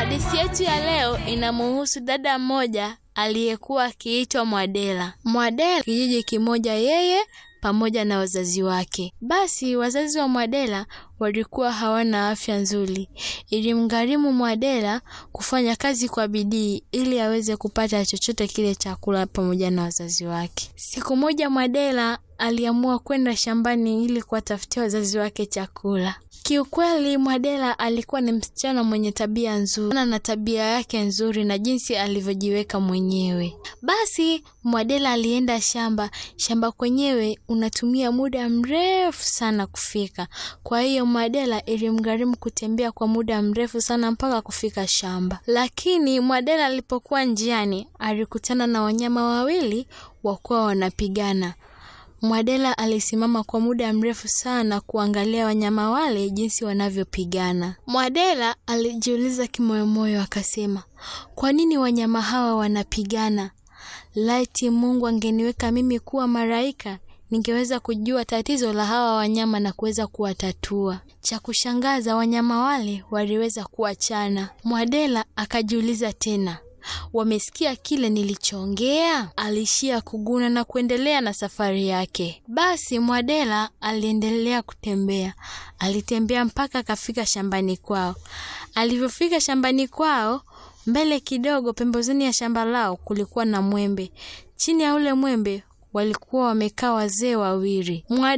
Hadithi yetu ya leo inamuhusu dada mmoja aliyekuwa akiitwa Mwadela. Mwadela kijiji kimoja, yeye pamoja na wazazi wake. Basi wazazi wa Mwadela walikuwa hawana afya nzuri, ilimgharimu Mwadela kufanya kazi kwa bidii ili aweze kupata chochote kile chakula pamoja na wazazi wake. Siku moja Mwadela aliamua kwenda shambani ili kuwatafutia wazazi wake chakula. Kiukweli Mwadela alikuwa ni msichana mwenye tabia nzuri na tabia yake nzuri na jinsi alivyojiweka mwenyewe. Basi Mwadela alienda shamba. Shamba kwenyewe unatumia muda mrefu sana kufika, kwa hiyo Mwadela ilimgharimu kutembea kwa muda mrefu sana mpaka kufika shamba. Lakini Mwadela alipokuwa njiani alikutana na wanyama wawili wakuwa wanapigana. Mwadela alisimama kwa muda mrefu sana kuangalia wanyama wale jinsi wanavyopigana. Mwadela alijiuliza kimoyomoyo, akasema, kwa nini wanyama hawa wanapigana? Laiti Mungu angeniweka mimi kuwa malaika, ningeweza kujua tatizo la hawa wanyama na kuweza kuwatatua. Cha kushangaza, wanyama wale waliweza kuachana. Mwadela akajiuliza tena wamesikia kile nilichoongea? Alishia kuguna na kuendelea na safari yake. Basi Mwadela aliendelea kutembea, alitembea mpaka akafika shambani kwao. Alivyofika shambani kwao, mbele kidogo, pembezoni ya shamba lao kulikuwa na mwembe. Chini ya ule mwembe walikuwa wamekaa wazee wawili.